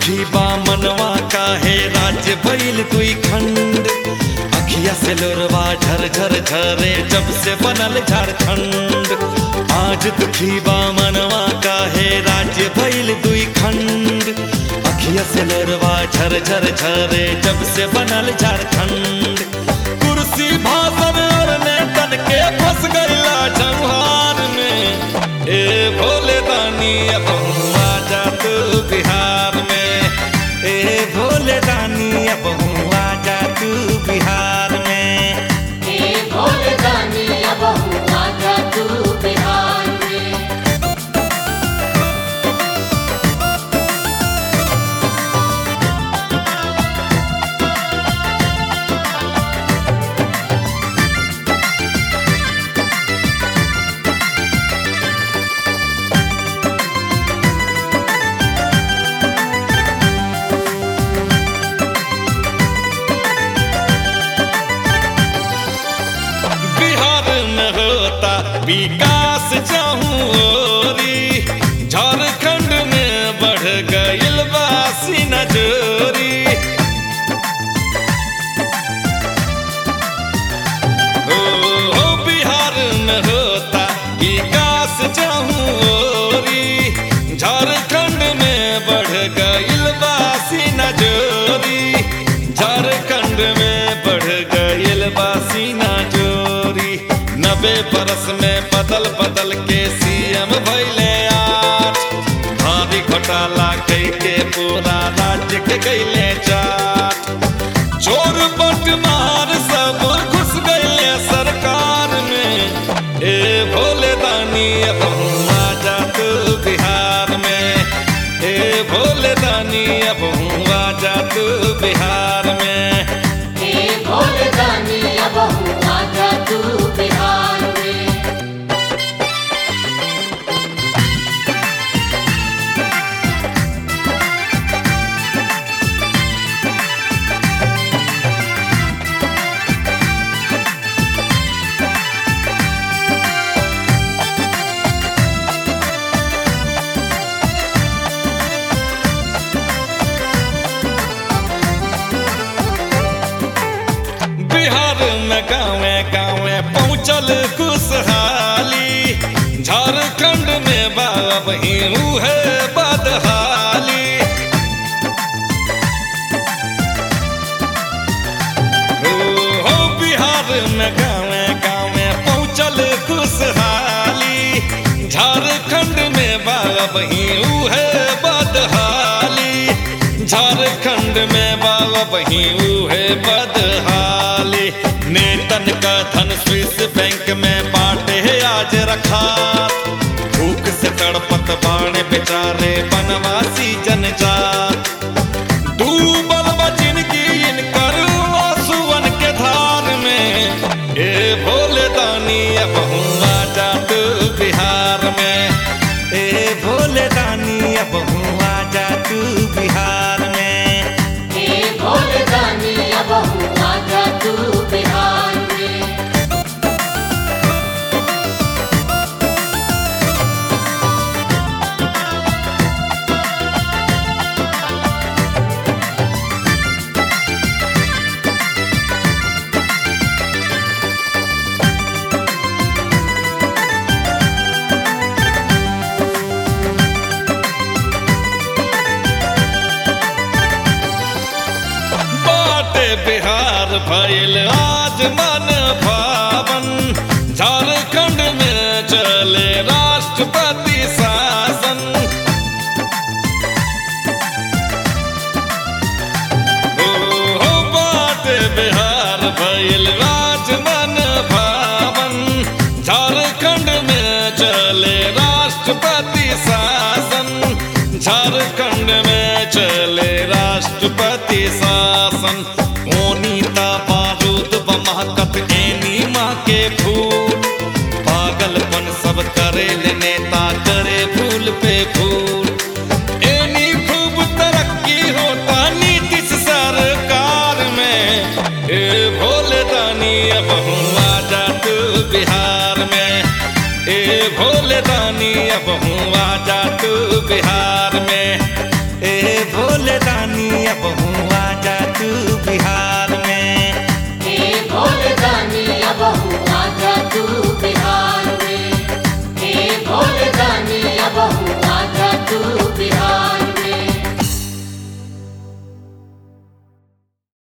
दुखी बा मनवा काहे राज्य भइल दुई खंड अखिया से लोरवा झर झर झरे जब से बनल झारखंड आज दुखी बा मनवा काहे राज्य भइल दुई खंड अखिया से लोरवा झर झर झरे जब से बनल झारखंड कुर्सी भाषण और नेतन के फंस गईला जंहार में ए भोले दानी अब हुआ जा तू बिहार में ए भोले दानी अब हुआ जा तू बिहार में हे भोले दानी अब हुआ जा तू बिहार में बिहार में होता विकास चाहूरी झारखंड में बढ़ गईल बासी नजोरी हो हो बिहार में होता विकास चाहूरी झारखंड में बढ़ गईल बासी नजोरी झारखंड में बढ़ गईल बासी नजोरी नबे बरस में बदल बदल के सीएम भैले आठ भारी घोटाला कई के पूरा राज्य के गईले चाट चोर बटमार सब घुस गए सरकार में ए भोले दानी अब हुआ जा तू बिहार में ए भोले दानी अब हुआ जा तू बिहार में हे भोले दानी अब हुआ जा तू बिहार में बिहार में गाँवे गाँवे पहुँचल खुशहाली झारखंड में बाब ही है बदहाली हो हो बिहार में गाँवे गाँवे पहुँचल खुशहाली झारखंड में बाब ही है बदहाली झारखंड में बाब ही है बदहाली नेतन का धन स्विस बैंक में बाटे है आज रखा भूख से तड़पत बाणे बेचारे बनवासी जनजात डूबल बा जिनकी इनकर आंसुअन के धार में ए भोले दानी अब हुआ जा तू बिहार में ए भोले दानी अब हुआ जा तू बिहार में हे भोले दानी अब हुआ जा तू बिहार में बाटे बिहार भइल आज मन भावन झारखंड में चले राष्ट्रपति शासन हो हो बाटे बिहार भइल आज मन भावन झारखंड में चले राष्ट्रपति शासन झारखंड में चले राष्ट्रपति शासन ओनीता बारूद बमहकत एनी माँ के फूल पागलपन सब करे ले नेता करे फूल पे फूल एनी खूब तरक्की होता नीतीश सरकार में ए भोले दानी अब हुआ जा तू बिहार में ए भोले दानी अब हुआ जा तू बिहार